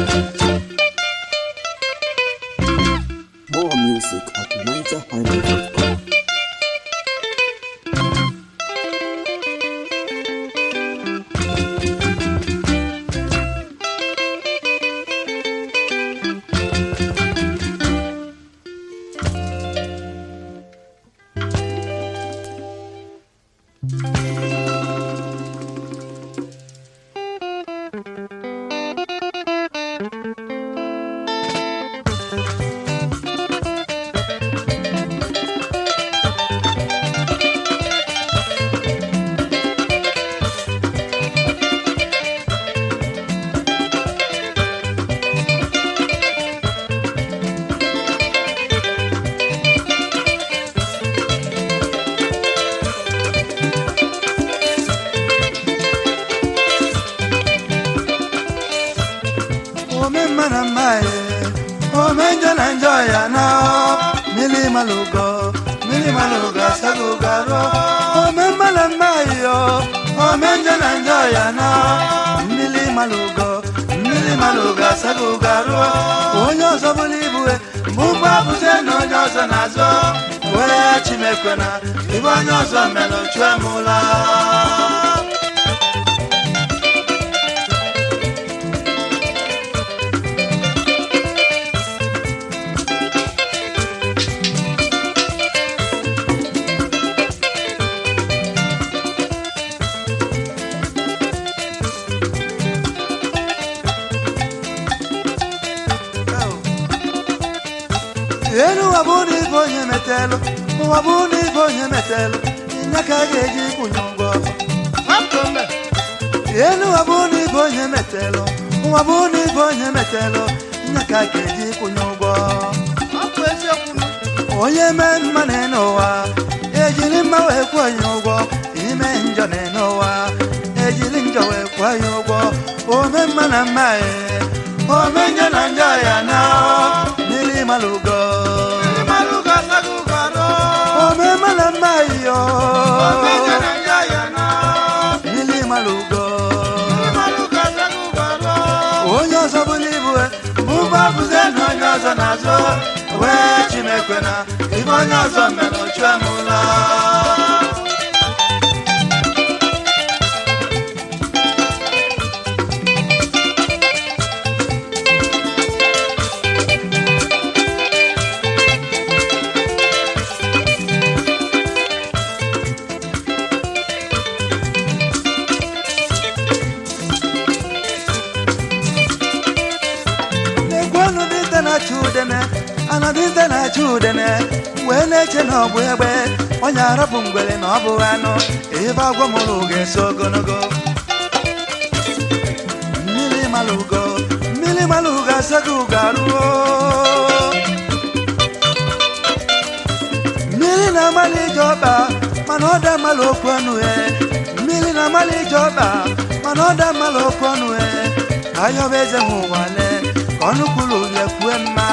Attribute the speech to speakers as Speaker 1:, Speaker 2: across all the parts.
Speaker 1: More music at NigerHighlife.com.
Speaker 2: ome mma na mma ye ome njọ na njọ ya na mmiri malugo mmiri malugo asago garo ome mma na mma yo ome njọ na njọ ya na mmiri malugo mmiri malugo asago garo onye ọzọ bụla ibue mgbe ụgbọ abụze na onye ọzọ na-azọ wee chimekwe na ibe onye ọzọ mere chue m ụla elu ụwa bụ na ibe onye metelụ ụwa bụ na ibe onye metelụ nye ka a ga-eji kwụnye ụgwọ elu ụwa bụ na ibe onye metelụ ụwa bụ na ibe onye metelụ nye ka a ga-eji kwụnye ụgwọ onye mee mma na n'ụwa ejiri mma wee kwụọ ya ụgwọ ime njọ na n'ụwa ejiri njọ wee kwụọ ya ụgwọ ome mma na mma ye ome njọ na njọ ya na mmiri malugo ome mma na mma yo mmiri malugo onye ọzọ bụla ibu bụba bụze na onye ọzọ na-azọ wee chimekwe na ibe onye ọzọ mere ochue m ụlọ na-egwenu dịnta na-achụ udene ana dịnta na-achụ udene wee na-eche na ọ bụ egbe onye arapụ ngwere na ọ bụ anụ ebe agwọ mụrụ ga-eso ogologo mmiri mara ugo mmiri mara ugo asaghị ugo arụo mmiri na-amalị ije ọkpa mana ọ da mmalụ okwu ọnụ ya mmiri na-amalị ije ọkpa mana ọ da mmalụ okwu ọnụ ya ayọba eze m ụwale ka ọnụ kwuru ya kwue mma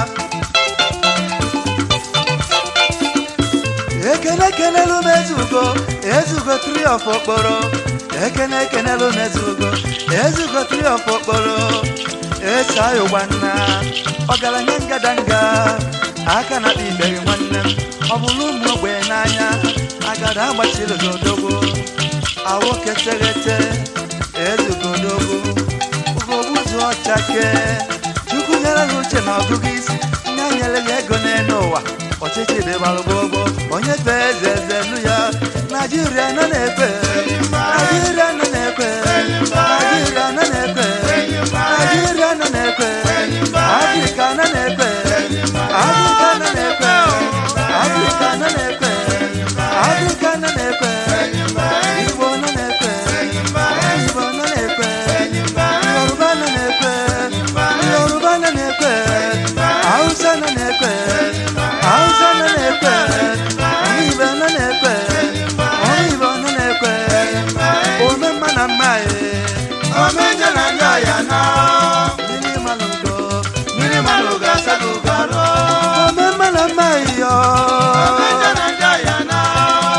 Speaker 2: ekene ekenelu m ezugo ezugo tri of okporo ekene ekenelu m ezugo ezugo tri of okporo eso ayo gbanna ọgaranya ngadanga aka na ikpere nwanne m ọ bụrụ ụmụ ogbenye n'anya agada agbachiri n'odogbo awoke teghete ezugodogo ugogbuzu ọchake chukwu nyere gị uche na ọgụgụ isi nye nyere gị ego n'elu ụwa ọchịchị dịbara gbogbo onye fee eze eze nụ ya naijiria nọ na-ekpe naijiria nọ na-ekpe naijiria nọ na-ekpe naijiria nọ na-ekpe afrịka nọ na-ekpe afrịka nọ na-ekpe afrịka nọ na-ekpe afrịka nọ na-ekpe igbo nọ na-ekpe igbo nọ na-ekpe yoruba nọ na-ekpe yoruba nọ na-ekpe hausa nọ na-ekpe hausa nọ na-ekpe ibe nọ na-ekpe ibe nọ na-ekpe ome mma na mma ye ome nje na njọ ya na mmiri malugo mmiri malugo asago garo ome mma na mma yo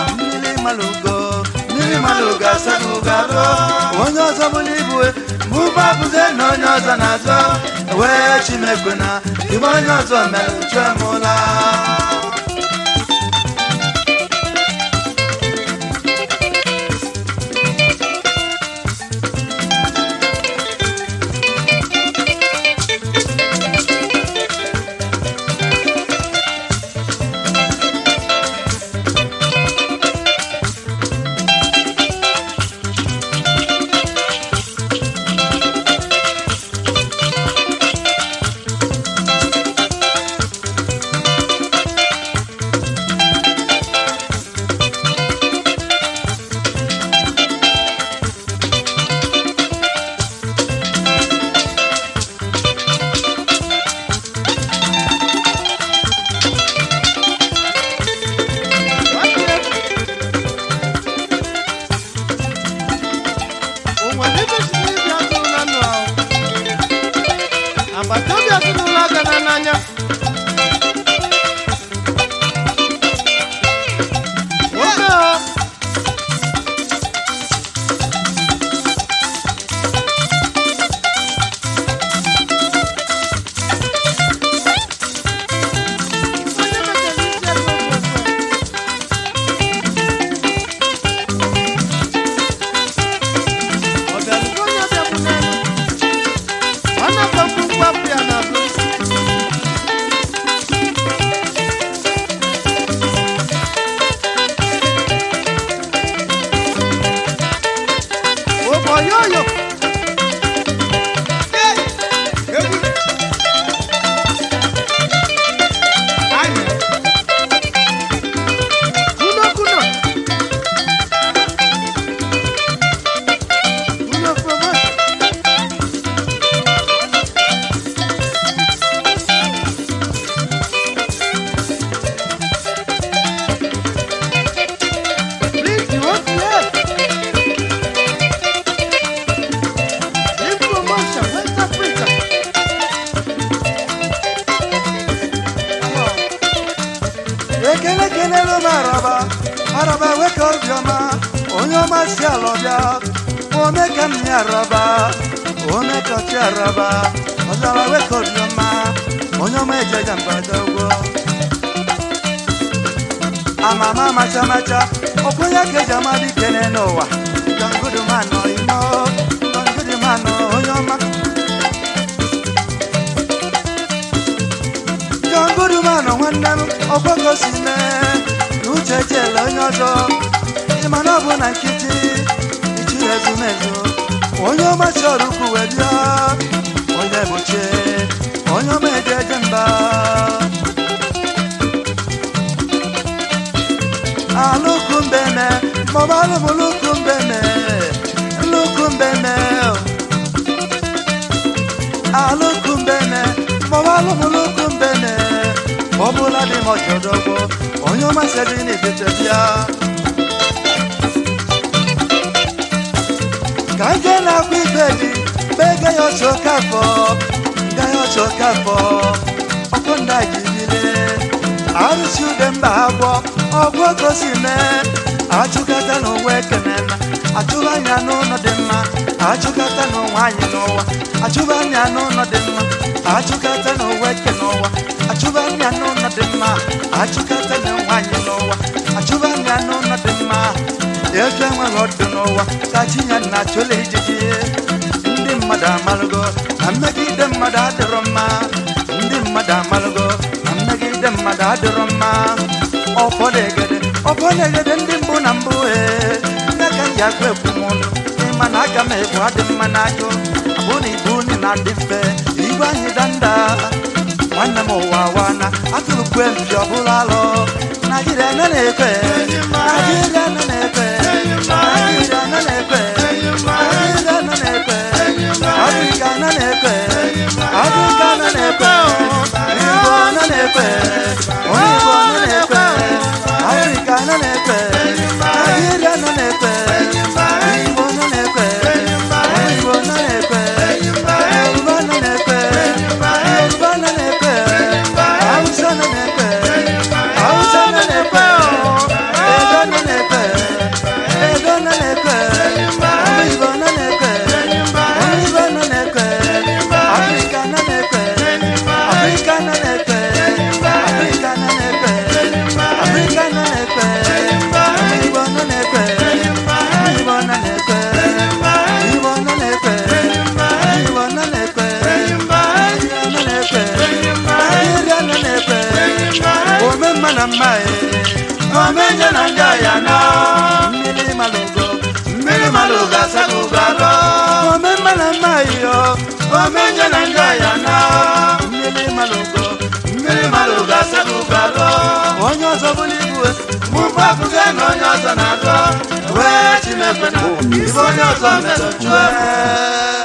Speaker 2: mmiri malugo mmiri malugo asago garo onye ọzọ bụla ibu mụba gbapụzie na onye ọzọ na-azọ wee chimekwe na igbe onye ọzọ mere chue m ụla
Speaker 3: agbata obi ezinụlọ gana n'anya nwoke ha onye mechara isi ego okwu ọ bịarugo onye bịakwu n'elu ọ na-akpọkwu mgbapụ ya n'azụ oboyoyo kuno kuno kuno kuno Please, you want to help? Big promotion, West Africa. Come on.
Speaker 2: ekele kelelu m araba araba weka obiọma onye ọma si ala ọbịa ome ka m ya araba ome ka ọchị araba ọzara weka obiọma onye ọma ejeja mbadogwo amama macha macha ọkwenye ka eji ama dị kene n'ụwa dongudumanụ imo dongudumanụ onye ọma dongudumanụ nwanne m ọgbakọ si mee na uche chela onye ọzọ ịma na ọ bụ na nkịtị ichi ezumezu onye ọma chọrọ ukwu wee bịa onye mụchie onye ọma eje eje mba alukumbeme mọbalụmụ lukumbeme lukumbeme alukumbeme mọbalụmụ lukumbeme ọbụla dị m ọjọdọgbo onye ọmasịrị n'etiti bịa ka nje na-akwa ibe dị bega ya ọchọ kafọ nga ya ọchọ kafọ ọkụ nda jibile arụsi ude mba agwọ ọgwụ gosi mee achụkata n'ụwa ekenena achụba anya n'ụlọ dị mma achụkata n'ụwa anyị n'ụwa achụba anya n'ụlọ dị mma achụkata n'ụwa eke n'ụwa achụba anya n'ụlọ dị mma achụkata n'ụwa anyị n'ụwa achụba anya n'ụlọ dị mma efe enweghị ọdụ n'ụwa ka chinye na achụla ijiji ndị mmadụ amalụgo na mmegide mmadụ adịrọ mma ndị mmadụ amalụgo na mmegide mmadụ adịrọ mma ọfọdegede ọfọdegede ndị mbụ na mbụ ee nne ka m ji agwa ekwu m ọnụ ịma na aga m ebu adị mma n'ajụ abụ na ibu unu na-adị mfe igwe anyị danda nwanne m ụwa wana atụrụkwe mpi ọbụla alọ naijiria nọ na-ekwe naijiria nọ na-ekwe naijiria nọ na-ekwe naijiria nọ na-ekwe afrịka nọ na-ekwe afrịka nọ na-ekwe igbo nọ na-ekwe onye igbo nọ na-ekwe afrịka nọ na-ekwe naijiria nọ na-ekwe igbo nọ na-ekwe onye igbo nọ na-ekwe yoruba nọ na-ekwe yoruba nọ na-ekwe hausa nọ na-ekwe hausa nọ na-ekwe edo nọ na-ekwe edo nọ na-ekwe ọmụ igbo nọ na-ekwe na mma e
Speaker 3: omenje na ndị ọya na
Speaker 2: mmiri malụgo
Speaker 3: mmiri malụ ga-asaga ụgara
Speaker 2: ome mma na mma iyo
Speaker 3: omenje na ndị ọya na
Speaker 2: mmiri malụgo
Speaker 3: mmiri malụ ga-asaga ụgara
Speaker 2: onye ọzọ bụla igwe
Speaker 3: mụbụ abụga na onye ọzọ na-agọ wee chineke na ibe onye ọzọ mere chụọ